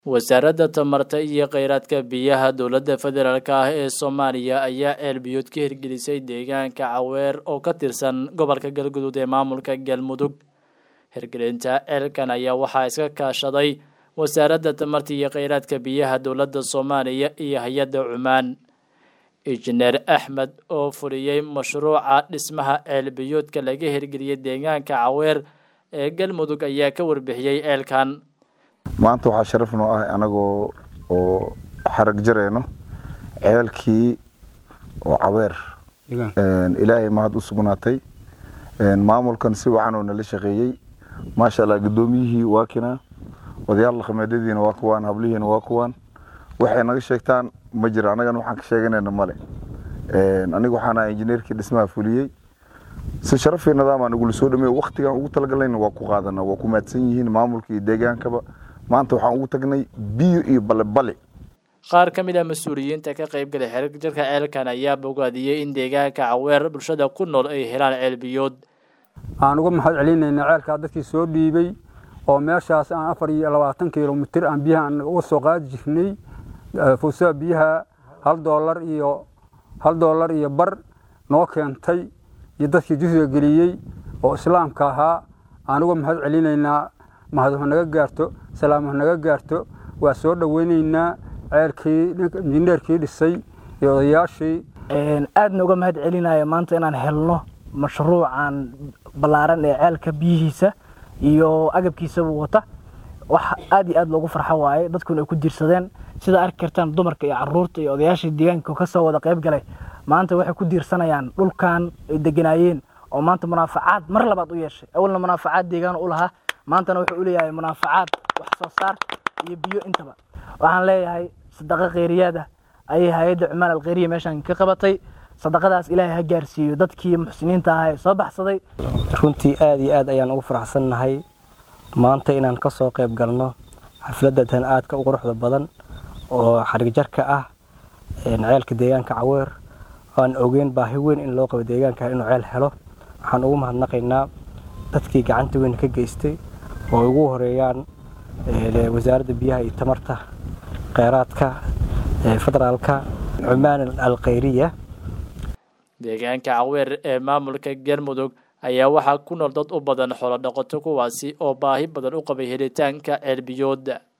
wasaaradda tamarta iyo kheyraadka biyaha dowladda federaalk ah ee soomaaliya ayaa ceelbiyood ka hirgelisay deegaanka caweer oo ka tirsan gobolka galgudud ee maamulka galmudug hirgelinta ceelkan ayaa waxaa iska kaashaday wasaaradda tamarta iyo kheyraadka biyaha dowladda soomaaliya iyo hay-adda cumaan injineer axmed oo fuliyey mashruuca dhismaha ceelbiyoodka laga hirgeliyey deegaanka caweer ee galmudug ayaa ka warbixiyey ceelkan maanta waxaa sharaf noo ah anagoo oo xarag jarayno ceelkii oo caweer ilaahay mahad u sugnaatay maamulkan si wacan oo nala shaqeeyey maasha allah guddoomiyihii waa kinaa odayaal dhaqameedyadiina waa kuwaan hablihiina waa kuwaan waxay naga sheegtaan ma jira annagana waxaan ka sheeganayna male aniga waxaan ahaa injineerkii dhismaha fuliyey si sharafii nidaam nagula soo dhameey waktigaan ugu talagalnayna waa ku qaadana waa ku mahadsan yihiin maamulka iyo deegaankaba maanta waxaan ugu tagnay biyo iyo balebale qaar ka mid ah mas-uuliyiinta ka qaybgalay xerjarka ceelkan ayaa bogaadiyey in deegaanka caweer bulshada ku nool ay helaan ceelbiyood aan uga mahad celinayna ceelkaa dadkii soo dhiibay oo meeshaas aan afar iyo labaatan kilomitir aan biyaha aan uga soo qaadi jirnay fuusaha biyaha hal doolar iyo hal doolar iyo bar noo keentay iyo dadkii jusiga geliyey oo islaamka ahaa aan uga mahad celinaynaa mahadho naga gaarto salaamho naga gaarto waa soo dhoweynaynaa ceelkii injineerkii dhisay iyo odayaashii aadna uga mahad celinaya maanta inaan helno mashruucan ballaaran ee ceelka biyihiisa iyo agabkiisaba wata wax aad iyo aad loogu farxo waaye dadkuna ay ku diirsadeen sida arki kartaan dumarka iyo caruurta iyo odayaashii deegaanka kasoo wada qayb galay maanta waxay ku diirsanayaan dhulkan ay deganaayeen oo maanta munaafacaad mar labaad u yeeshay awalna munaafacaad deegaan u lahaa maantana wuxuu u leeyahay munaafacaad wax soo saar iyo biyo intaba waxaan leeyahay sadaqa kheyriyaada ayay hay-adda cumaan alkheyriya meeshaan ka qabatay sadaqadaas ilaahay ha gaarsiiyo dadkii muxsiniinta ahaa ee soo baxsaday runtii aad iyo aad ayaan ugu faraxsannahay maanta inaan ka soo qayb galno xafladda tan aadka u quruxda badan oo xarigjarka ah ceelka deegaanka caweer aan ogeyn baahi weyn in loo qabo deegaanka inuu ceel helo waxaan ugu mahadnaqaynaa dadkii gacanta weyn ka geystay oo ugu horeeyaan wasaaradda biyaha iyo tamarta kheyraadka federaalka cumaan alkheyriya deegaanka caweer ee maamulka galmudug ayaa waxaa ku nool dad u badan xoolo dhaqato kuwaasi oo baahi badan u qabay helitaanka ceelbiyooda